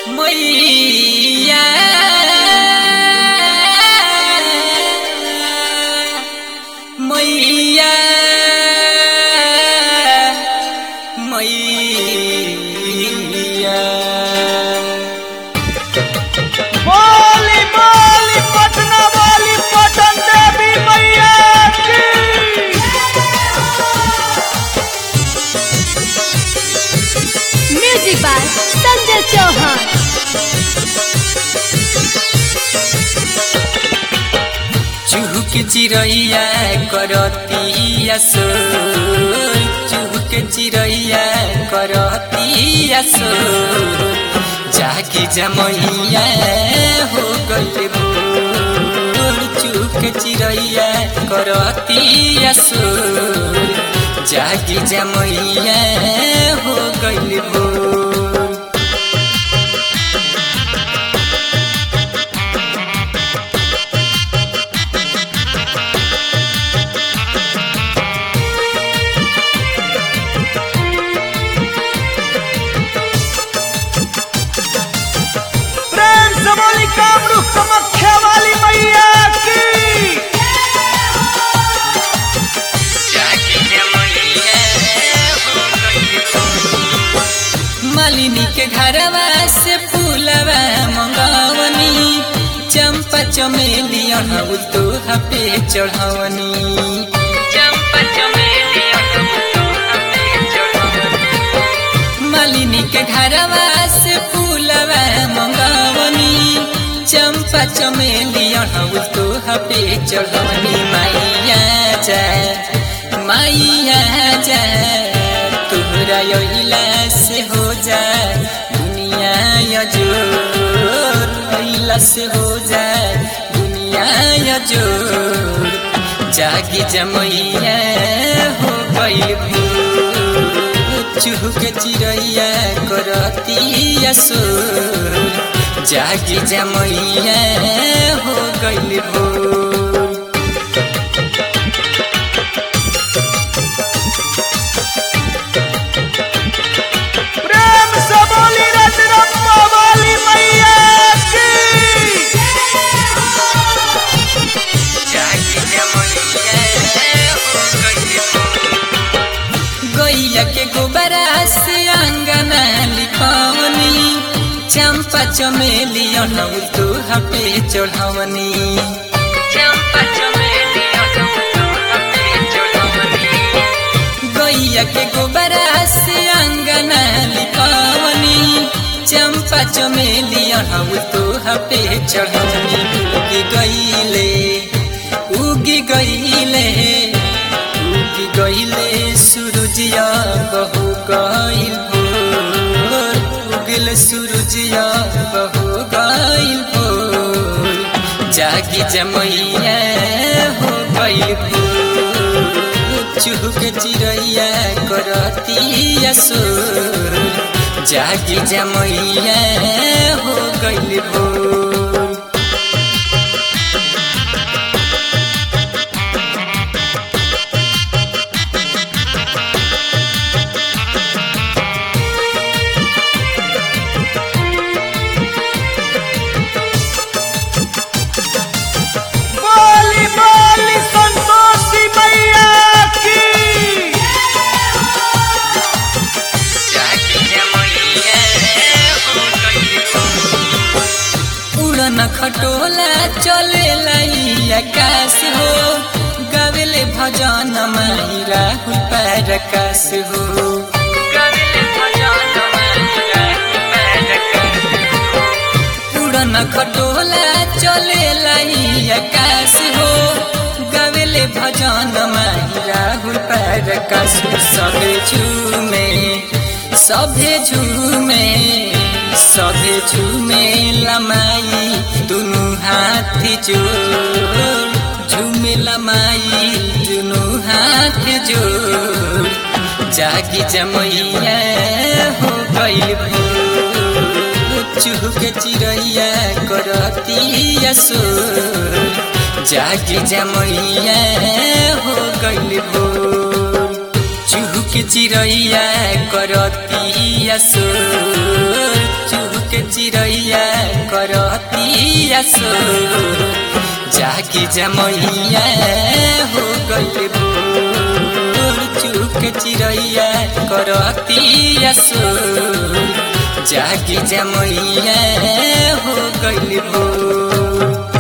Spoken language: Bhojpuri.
मैया मैया मैया बोली बोली पटना वाली पटन देवी मैया की म्यूजिक बाय संजय चौहान चुहुक चिरैया करतिया सो चुहुक चिरैया करतिया सो जाकी जमैया हो गइल भोर चुहुक चिरैया करतिया सो जाकी जमैया हो गइल भोर प्रेम से बोली कामरू कमख्या वाली मैया की मालिनी के घरवा से फूलवा मंगवनी चंपा चमेली अड़हुल तो पे चढ़वनी चंपा चमेली अड़हुल तोहा पे चढ़वनी। मालिनी के घरवा से फूलवा मंगवनी चंपा चमेली अड़हुल तो पे चढ़वनी माइया जा माइया जा तोहरा अइला से हो जा दुनिया यजोर अइला से हो जा दुनिया यजोर जागी जमैया हो गइल भोर चुहुक चिरैया करतिया सोर जागी जमैया हो गइल भोर प्रेम से बोली रजरप्पा वाली मैया की गैया के गोबरा से अंगना लिपवनी चंपा चमेली अड़हुल तो हपे चढ़वनी चंपा चमेली अड़हुल तो हपे चढ़वनी गैया के गोबरा से अंगना लिपवनी चंपा चमेली अड़हुल तो हपे चढ़वनी उगी गईले उगी गईले उगी गईले सूरजिया बहु गईल भोर उगल सूरजिया बहु गईल भोर जागी जमैया हो गईल भोर चुहुक चिरैया करतिया सोर जागी जमैया हो गईल भोर बोली बोली संतोषी मैया की उड़न खटोला चले लाई आकाश हो गावेले भजन माई राहुल पैर आकाश हो गावेले भजन माई राहुल पैर आकाश हो। उड़न खटोला चले लाई आकाश हो गावेले भजन माई राहुल पैर आकाश हो। सभे झूमे सभे झूमे सभे झूमे लमाई दुनु हाथी जोड़ झूमे लमाई दुनु हाथ जोड़ जागी जमैया हो गइल भोर चुहुक चिरैया करतिया सोर जागी जमैया हो गइल भोर चुहुक चिरैया करतिया सोर चुहुक चिड़ैया करतिया सो जागी जमैया हो गइल भोर चुक चिड़ैया करतिया सो जागी जमैया हो गइल भोर